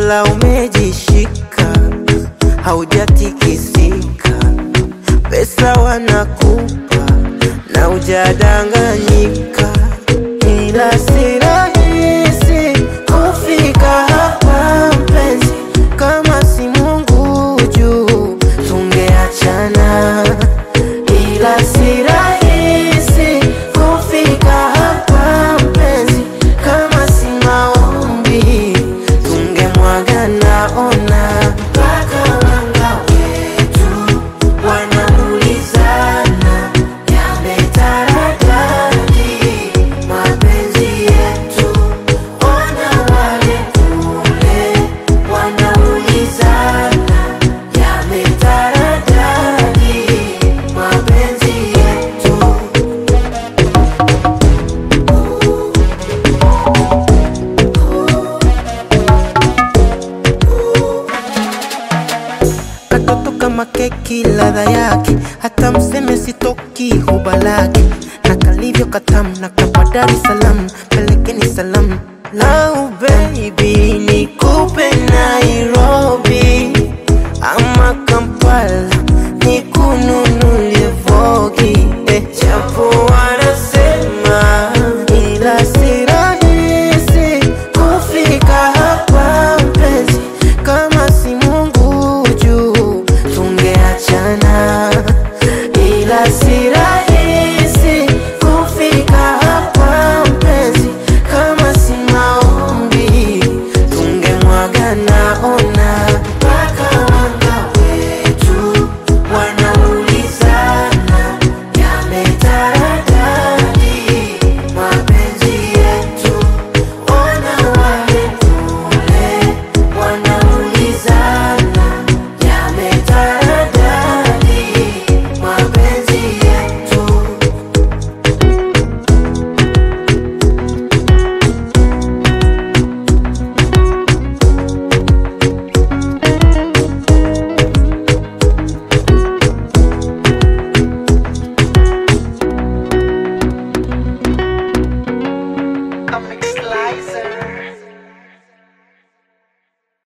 ila umejishika, haujatikisika, pesa wanakupa na hujadanganyika, ila si rahisi kufika hapa mpenzi, kama si Mungu juu tungeachana, ila si rahisi kufika hapa mpenzi, kama si maombi tungemwagana. Ona mpaka wanga wetu wanaulizana, yametaradadi mapenzi yetu. Ona wale kule wanaulizana, yametaradadi mapenzi yetu. katoto kama keki ladha yake, hata mseme sitoki huba lake, na kalivyo katamu na kapa Dar es Salaam, pelekeni salamu lau baby